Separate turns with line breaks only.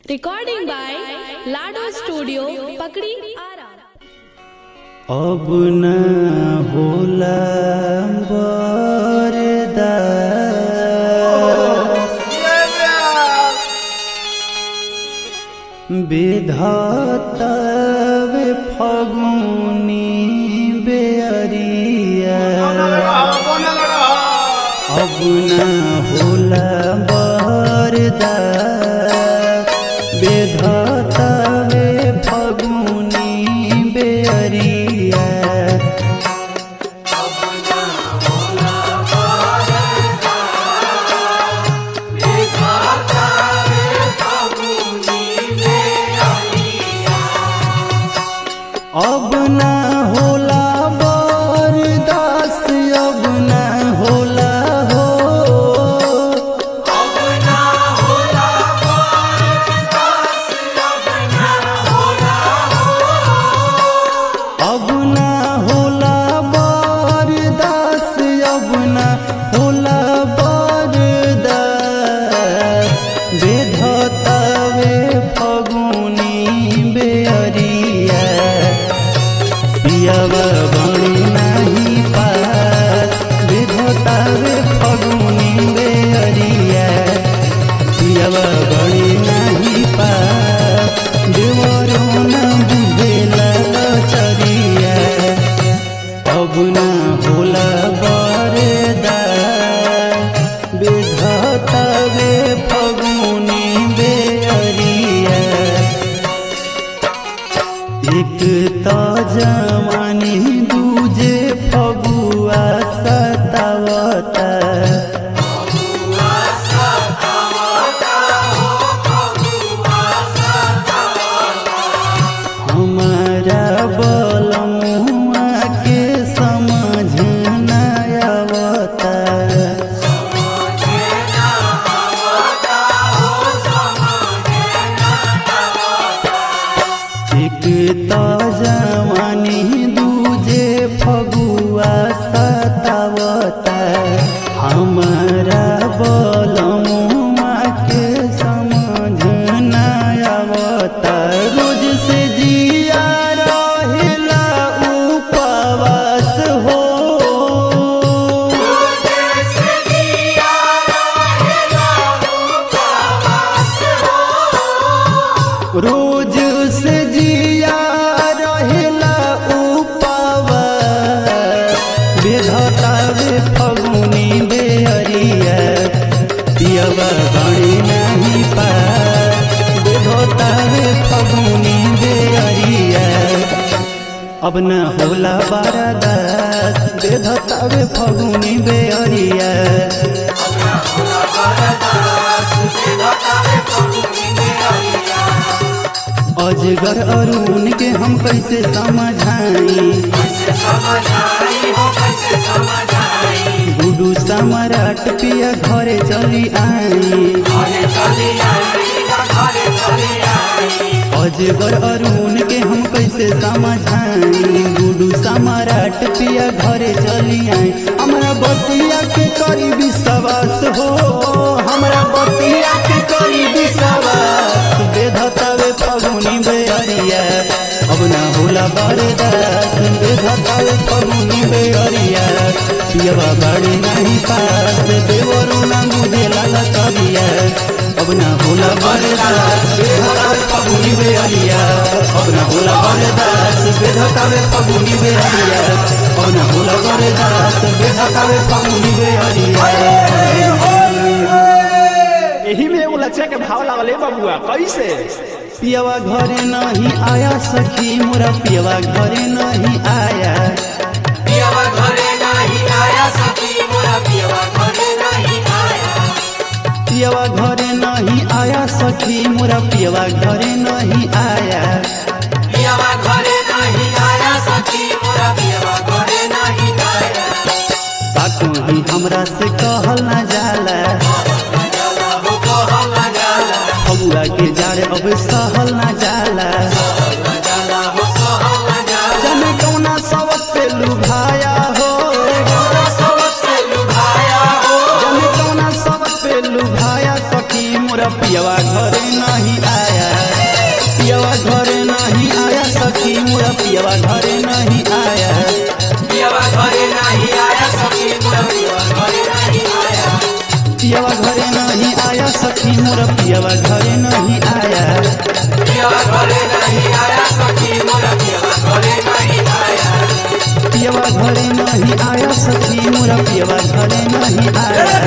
Recording by Lado Studio, Pakri Ara.
अब न होला बरदास विधातवे फगुनी बेअरिया अब न होला बरदास विधातवे फगुनी बेअरिया अब न होला बरदास अब न होला हो अब न होला बरदास अब न होला बरदास बेधतावे फगुनी बेअरिया पियावा बणी नाही पास बेधतावे फगुनी बेअरिया पियावा बणी नाही पास देवरो न बुझेला चरिया अब न होला बरदा बेधतावे फगुनी बेअरिया एक त जवानी दूजे फगुआ सतावता हमारा बलमुआ के समझ न आवता एक त जवानी दूजे फगुआ सतावता हमारा बलमुआ के समझ न आवता रोज से जिया रहेला उपवास हो रोज से जिया रहेला उपावा बेधतावे फगुनी बेअरिया पियवा गणी नहीं पा बेधतावे फगुनी बेअरिया अब न होला बारादास बेधतावे फगुनी बेअरिया अजगर अरुण के हम कैसे समझाई गुडू सम्राट पिया घरे चली आई अजगर अरुण के हम कैसे समझाई गुडू सम्राट पिया घरे चली आई हमरा बतिया के करी विश्वास हो हमरा बतिया के करी विश्वास बेधतावे फगुनी बेअरिया अब ना होला बरदास बेधतावे फगुनी बेअरिया पियवा बाड़ी नहीं पास देवरो ना मुझे लाला करिया अब ना होला बरदास बेधतावे फगुनी बेअरिया अब ना होला बरदास बेधतावे फगुनी बेअरिया अब ना होला बरदास बेधतावे फगुनी बेअरिया
एही में एगो लच्छा के भाव लागल है बबुआ कैसे
पियवा घरे नहीं आया सखी मोरा पियवा घरे नहीं आया
पियवा घरे नाही आया सखी मोरा पियवा घरे नाही आया
पियवा घरे नहीं आया सखी मोरा पियवा घरे नहीं आया
पियवा घरे नाही आया सखी मोरा पियवा घरे नाही आया
ताकू ही हमरा से कहल ना जाला
जाला हो कहल ना जाला
फगुआ के जाड़े अब सहल ना जाला
ना जाला हो सहल ना जाला
जने कौना सबक पे लुभाया हो
गोरा सबक से लुभाया हो
जने कौना सबक पे लुभाया सखी मोरा पियवा घरे नहीं आया पियवा घरे नहीं आया
पियावा घरे नहीं आया सखी मोरा पियावा घरे नहीं आया
पियवा घरे नहीं आया सखी मोर पियवा घरे नहीं आया
पियावा घरे नहीं आया सखी मोरा पियावा घरे नहीं आया
पियवा घरे नहीं आया सखी मोर पियवा घरे नहीं आया